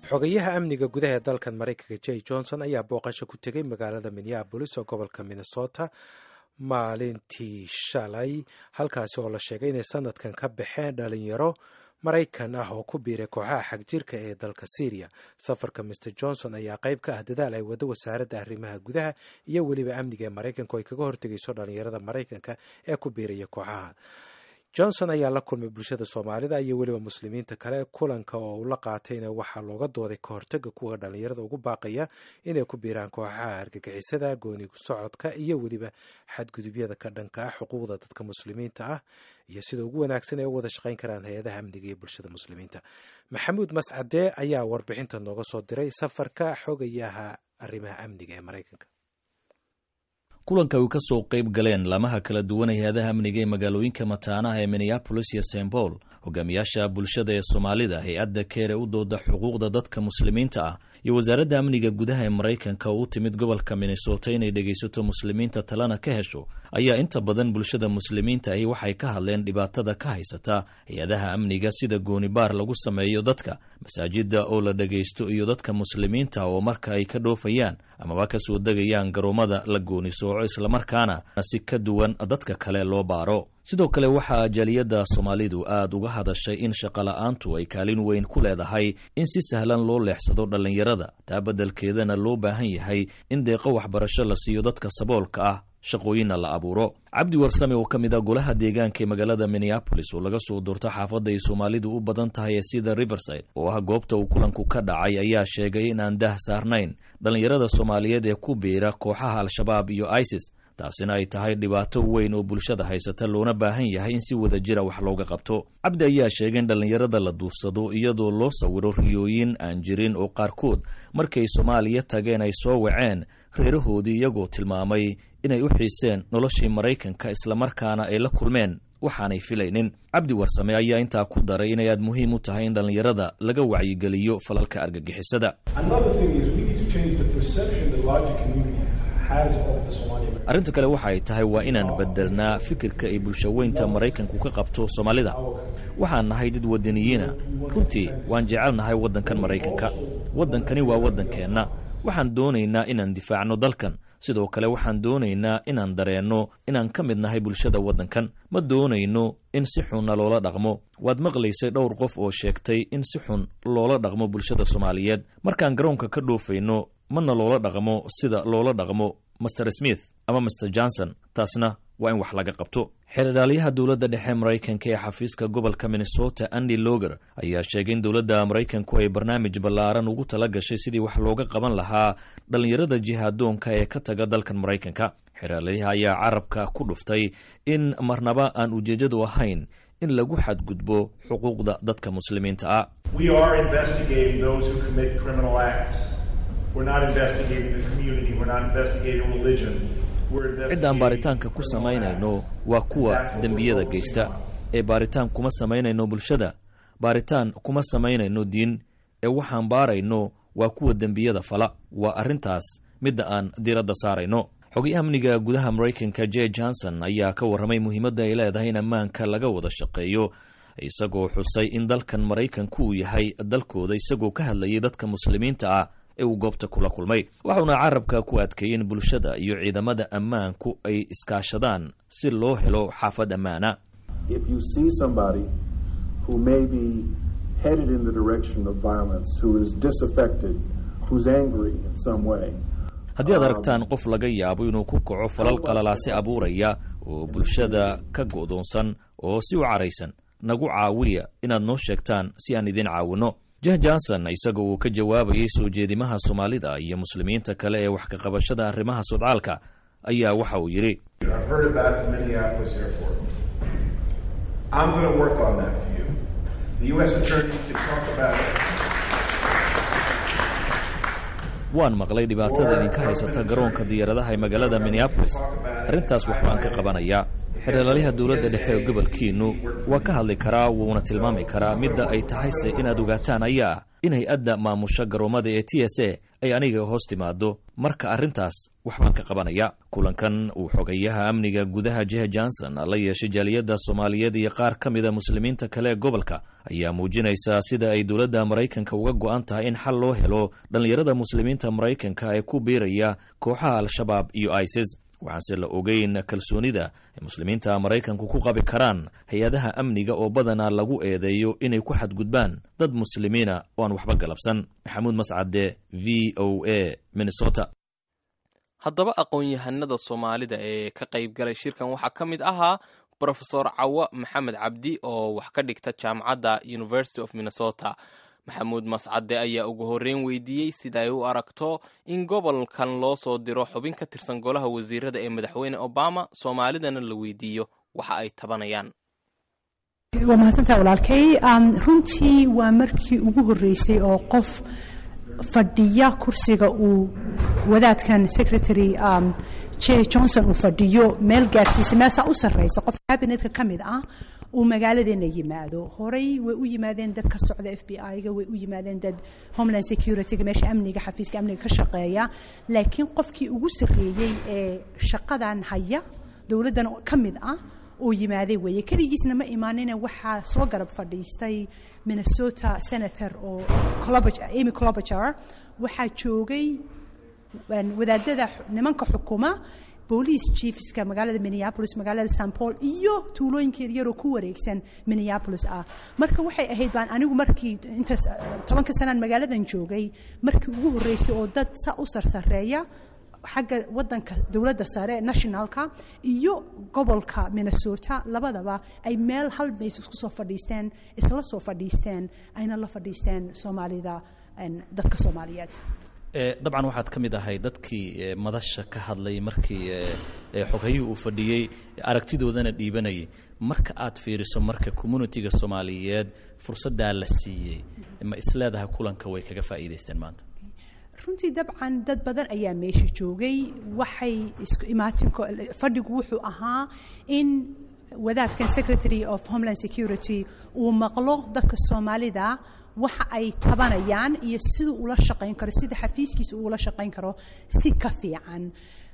xogayaha amniga gudaha ee dalkan maraykanka j johnson ayaa booqasho ku tegay magaalada minneabolis oo gobolka minnesota maalintii shalay halkaasi oo la sheegay inay sanadkan ka baxeen dhalinyaro maraykan ah oo ku biiray kooxaha xagjirka ee dalka syriya safarka mr johnson ayaa qayb ka ah dadaal ay wado wasaaradda arrimaha gudaha iyo weliba amniga ee maraykanka oo ay kaga hortegayso dhalinyarada maraykanka ee ku biiraya kooxaha johnson ayaa la kulmay bulshada soomaalida iyo weliba muslimiinta kale kulanka oo uu la qaatayna waxaa looga dooday ka hortaga kuwa dhalinyarada ugu baaqaya inay ku biiraan kooxaha argagixisada gooni socodka iyo weliba xadgudubyada ka dhanka ah xuquuqda dadka muslimiinta ah iyo sida ugu wanaagsan ay u wada shaqayn karaan hay-adaha amniga iyo bulshada muslimiinta maxamuud mascade ayaa warbixinta nooga soo diray safarka xogayaha arrimaha amniga ee maraykanka kulanka ay ka soo qayb galeen laamaha kala duwan ee hay-adaha amniga ee magaalooyinka mataanaha ee minneabolis iyo st paul hogaamiyaasha bulshada ee soomaalida hay-adda keer ee u dooda xuquuqda dadka muslimiinta ah iyo wasaaradda amniga gudaha ee maraykanka oo u timid gobolka minnesota inay dhegaysato muslimiinta talena ka hesho ayaa inta badan bulshada muslimiinta ahi waxay ka hadleen dhibaatada ka haysata hay-adaha amniga sida goonibaar lagu sameeyo dadka masaajida oo la dhegaysto iyo dadka muslimiinta oo marka ay ka dhoofayaan amaba ka soo degayaan garoomada la goonisooco islamarkaana si ka duwan dadka kale loo baaro sidoo kale waxaa jaaliyadda soomaalidu aada uga hadashay in shaqola'aantu ay kaalin weyn ku leedahay in si sahlan loo leexsado dhallinyarada taa beddelkeedana loo baahan yahay in deeqo waxbarasho la siiyo dadka saboolka ah shaqooyinna la abuuro cabdi warsame oo ka mid a golaha deegaanka ee magaalada minneabolis oo laga soo doorto xaafadda ay soomaalidu u badan tahay ee sida riverside oo ah goobta uu kulanku ka dhacay ayaa sheegay in aan dah saarnayn dhallinyarada soomaaliyeed ee ku biira kooxaha al-shabaab iyo isis taasina ay tahay dhibaato weyn oo bulshada haysata loona baahan yahay in si wada jira wax looga qabto cabdi ayaa sheegay in dhallinyarada la duufsado iyadoo loo sawiro riyooyin aan jirin oo qaarkood markay soomaaliya tageen ay soo waceen reerahoodii iyagoo tilmaamay inay u xiiseen noloshii maraykanka islamarkaana ay la kulmeen waxaanay filaynin cabdi warsame ayaa intaa ku daray inay aad muhiim u tahay in dhallinyarada laga wacyigeliyo falalka argagixisada arrinta kale waxa ay tahay waa inaan bedelnaa fikirka ay bulshaweynta maraykanku ka qabto soomaalida waxaan nahay dad wadaniyiina runtii waan jecelnahay waddankan maraykanka waddankani waa waddankeenna waxaan doonaynaa inaan difaacno dalkan sidoo kale waxaan doonaynaa inaan dareenno inaan ka mid nahay bulshada waddankan ma doonayno in si xunna loola dhaqmo waad maqlaysay dhowr qof oo sheegtay in si xun loola dhaqmo bulshada soomaaliyeed markaan garoonka ka dhoofayno mana loola dhaqmo sida loola dhaqmo master smith ama master johnson taasna waa in wax laga qabto xeerdhaalyaha dowladda dhexe maraykanka ee xafiiska gobolka minnesota andy loger ayaa sheegay in dowladda maraykanku ay barnaamij ballaaran ugu tala gashay sidii wax looga qaban lahaa dhallinyarada jihaadoonka ee ka taga dalkan maraykanka xeerdhaalyaha ayaa carabka ku dhuftay in marnaba aan ujeeddadu ahayn in lagu xadgudbo xuquuqda dadka muslimiinta ah ciddaan baaritaanka ku samaynayno waa kuwa dembiyada geysta ee baaritaan kuma samaynayno bulshada baaritaan kuma samaynayno diin ee waxaan baarayno waa kuwa dembiyada fala waa arrintaas midda aan diiradda saarayno xogayaha amniga gudaha maraykanka j johnson ayaa ka warramay muhiimadda ay leedahay in ammaanka laga wada shaqeeyo isagoo xusay in dalkan maraykanku uu yahay dalkooda isagoo ka hadlayay dadka muslimiinta ah ee uu goobta kula kulmay waxuuna carabka ku adkeeyey in bulshada iyo ciidamada ammaanku ay iskaashadaan si loo helo xaafad ammaana haddii aad aragtaan qof laga yaabo inuu ku kaco falal qalalaasi abuuraya oo bulshada ka go'doonsan oo si u caraysan nagu caawiya inaad noo sheegtaan si aan idin caawinno jah johnson isaga uu ka jawaabayay soo jeedimaha soomaalida iyo muslimiinta kale ee wax ka qabashada arrimaha sodcaalka ayaa waxa uu yidhi waan maqlay dhibaatada idinka haysata garoonka diyaaradaha ee magaalada minneabolis arrintaas waxbaan ka qabanayaa xereelaliha dowladda dhexe ee gobolkiinnu waa ka hadli karaa wuuna tilmaami karaa midda ay tahayse inaad ogaataan ayaa in hay-adda maamusha garoomada ee t s a ay aniga hoos timaado marka arrintaas waxbaan ka qabanaya kulankan uu xogayaha amniga gudaha jehe johnson la yeeshay jaaliyadda soomaaliyeed iyo qaar ka mida muslimiinta kale ee gobolka ayaa muujinaysa sida ay dowladda maraykanka uga go'an tahay in xal loo helo dhallinyarada muslimiinta maraykanka ee ku biiraya kooxaha al-shabaab iyo isis waxaanse la ogeyn kalsoonida ay muslimiinta maraykanku ku qabi karaan hay-adaha amniga oo badanaa lagu eedeeyo inay ku xadgudbaan dad muslimiina oo aan waxba galabsan maxamuud mascade v o a minnesota haddaba aqoon-yahanada soomaalida ee ka qayb galay shirkan waxaa ka mid ahaa brofesor cawa maxamed cabdi oo wax ka dhigta jaamacadda university of minnesota maxamuud mascade ayaa ugu horreyn weydiiyey sida ay u aragto in gobolkan loo soo diro xubin ka tirsan golaha wasiirada ee madaxweyne obama soomaalidana la weydiiyo waxa ay tabanayaan waa mahadsantaa walaalkay runtii waa markii ugu horreysay oo qof fadhiya kursiga uu wadaadkan secretary j johnson uu fadhiyo meel gaadhsiisa meesaa u sarreysa qof cabinetka ka mid ah uu magaaladeena yimaado horey way u yimaadeen dad ka socda f b i-ga way u yimaadeen dad homeland security-ga meesha amniga xafiiska amniga ka shaqeeya laakiin qofkii ugu sarreeyey ee shaqadan haya dowladdan ka mid ah uu yimaaday weeye keligiisna ma imaanine waxaa soo garab fadhiistay minnesota senator oo amy clobager waxaa joogay wadaadada nimanka xukuma booliis chiefska magaalada minneapolis magaalada st paul iyo tuulooyinkeeda yaroo ku wareegsan minneapolis ah marka waxay ahayd baan anigu markii intaas tobanka sanaan magaaladan joogay markii ugu horreysay oo dad sa u sarsareeya xagga wadanka dowladda sare nationalka iyo gobolka minnesota labadaba ay meel hal mays isku soo fadhiisteen isla soo fadhiisteen ayna la fadhiisteen soomaalida dadka soomaaliyeed dabcan waxaad ka mid ahay dadkii madasha ka hadlay markii xogayihii uu fadhiyey aragtidoodana dhiibanayay marka aad fiiriso marka communitiga soomaaliyeed fursaddaa la siiyey ma isleedahay kulanka way kaga faa'iidaysteen maanta runtii dabcan dad badan ayaa meesha joogay waxay isku imaatin fadhigu wuxuu ahaa in wadaadkan secretary of homeland security uu maqlo dadka soomaalida waxa ay tabanayaan iyo siduu ula shaqayn karo sida xafiiskiisa uu ula shaqayn karo si ka fiican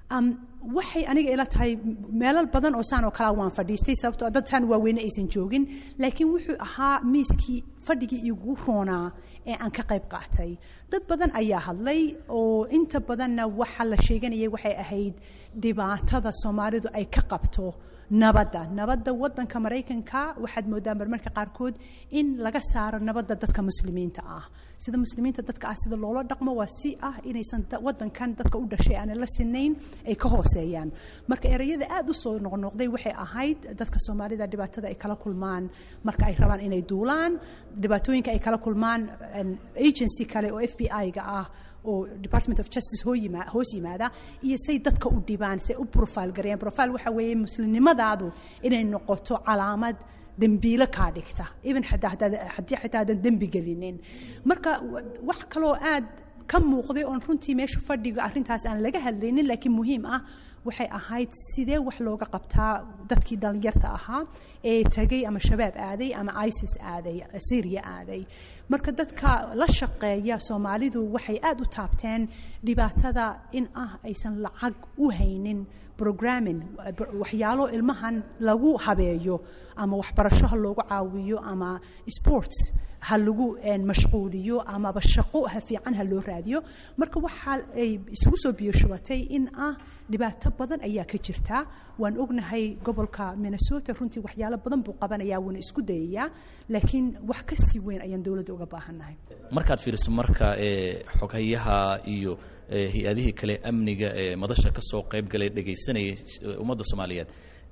waxay aniga ila tahay meelal badan oo saan oo kalea waan fadhiistay sababtoo dadtaan waaweyne aysan joogin laakiin wuxuu ahaa miiskii fadhigii igu roonaa ee aan ka qayb qaatay dad badan ayaa hadlay oo inta badanna waxa la sheeganayay waxay ahayd dhibaatada soomaalidu ay ka qabto nabadda nabadda wadanka maraykanka waxaad moodaan marmarka qaarkood in laga saaro nabadda dadka muslimiinta ah sida muslimiinta dadka ah sida loola dhaqmo waa si ah inaysan wadankan dadka u dhashay aanay la sinayn ay ka hooseeyaan marka ereyada aada u soo noqnoqday waxay ahayd dadka soomaalida dhibaatada ay kala kulmaan marka ay rabaan inay duulaan dhibaatooyinka ay kala kulmaan agency kale oo f b i-ga ah oo department of justice hoos yimaada iyo say dadka u dhibaan say u profile gareeyaan profile waxa weeye muslimnimadaadu inay noqoto calaamad dembiilo kaa dhigta even haddii xitaa aadan dembi gelinin marka wax kaloo aad ka muuqday oon runtii meesha fadhiga arrintaas aan laga hadlaynin laakiin muhiim ah waxay ahayd sidee wax looga qabtaa dadkii dhallinyarta ahaa ee tagay ama shabaab aaday ama isis aaday syria aaday marka dadka la shaqeeya soomaalidu waxay aada u taabteen dhibaatada in ah aysan lacag u haynin programming waxyaalo ilmahan lagu habeeyo ama waxbarasho ha loogu caawiyo ama sports ha lagu mashquuliyo amaba shaqo ha fiican ha loo raadiyo marka waxa ay isugu soo biyoshubatay in ah dhibaato badan ayaa ka jirta waan ognahay gobolka minnesota runtii waxyaalo badan buu qabanayaa wuuna isku dayayaa laakiin wax ka sii weyn ayaan dowladda uga baahannahay markaad fiiriso marka xoghayaha iyo hay-adihii kale amniga ee madasha ka soo qayb galay dhegaysanayay ummadda soomaaliyeed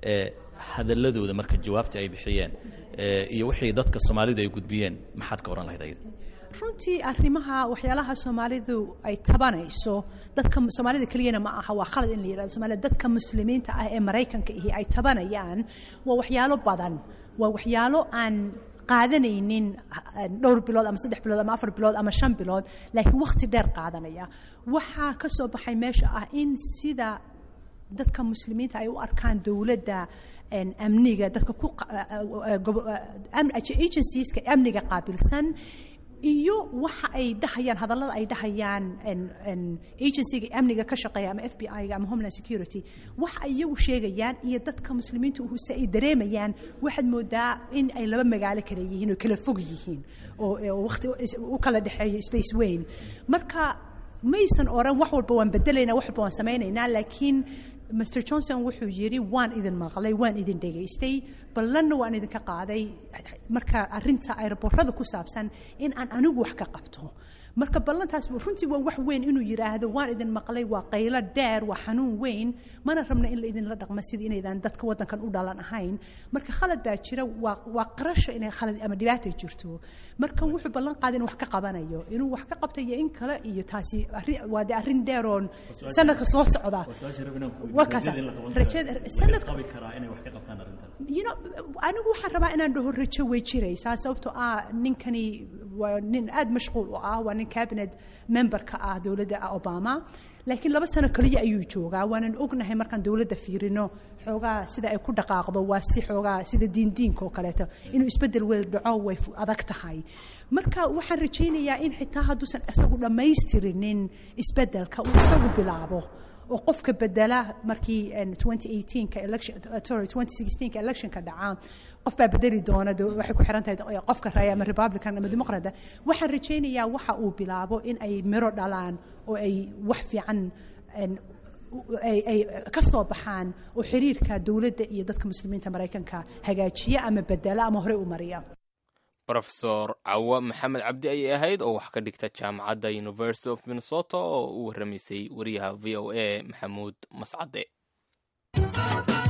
hadaladooda marka jawaabta ay bixiyeen iyo wixii dadka soomaalidu ay gudbiyeen maxaad ka ohan lahayd ayada runtii arrimaha waxyaalaha soomaalidu ay tabanayso dadka soomaalida keliyana ma aha waa khalad in la yidhahdo soomaalida dadka muslimiinta ah ee maraykanka ihi ay tabanayaan waa waxyaalo badan waa waxyaalo aan qaadanaynin dhowr bilood ama saddex bilood ama afar bilood ama shan bilood laakiin wakhti dheer qaadanaya waxaa ka soo baxay meesha ah in sida dadka muslimiinta ay u arkaan dowladda amniga dadka ku agencieska amniga qaabilsan iyo waxa ay dhahayaan hadallada ay dhahayaan agencyga amniga ka shaqeeya ama f b i-ga ama homeland security waxa ay iyagu sheegayaan iyo dadka muslimiinta uhuse ay dareemayaan waxaad moodaa in ay laba magaalo kale yihiin oo kala fog yihiin oo waqti u kala dhexeeyo space weyn marka maysan oran wax walba waan bedelaynaa wax walba waan samaynaynaa laakiin mr johnson wuxuu yidhi waan idin maqlay waan idin dhegaystay ballanna waan idinka qaaday marka arinta aeroborada ku saabsan in aan anigu wax ka qabto marka ballantaas runtii waa wax weyn inuu yidhaahdo waan idin maqlay waa qaylo dheer waa xanuun weyn mana rabna in la idinla dhaqmo sidii inaydaan dadka waddankan u dhalan ahayn marka khalad baa jira waa waa qarasho inay khalad ama dhibaata jirto marka wuxuu ballan qaaday inuu wax ka qabanayo inuu wax ka qabta iyo in kale iyo taasi waa de arrin dheeroon sanadka soo socda anigu waxaan rabaa inaan dhaho rajo way jiraysaa sababtoo ah ninkani waa nin aada mashquul u ah waa nin cabinet memberka ah dowladda obama laakiin laba sano keliya ayuu joogaa waanan ognahay markaan dowladda fiirino xoogaa sida ay ku dhaqaaqdo waa si xoogaa sida diindiinka oo kaleeto inuu isbeddel weel dhaco way adag tahay marka waxaan rajaynayaa in xitaa hadduusan isagu dhammaystirinin isbeddelka uu isagu bilaabo oo qofka bedela markii 2018ka election sorry 2016ka electionka dhacaa qof baa bedeli doona waxay ku xiran tahay qofka raya ama republican ama dimuqraada waxaan rajaynayaa waxa uu bilaabo in ay miro dhalaan oo ay wax fiican ay ka soo baxaan oo xiriirka dowladda iyo dadka muslimiinta maraykanka hagaajiya ama bedela ama horey u mariya rofesor cawa maxamed cabdi ayay ahayd oo wax ka dhigta jaamacadda university of minnesota oo u warramaysay wariyaha v o a maxamuud mascade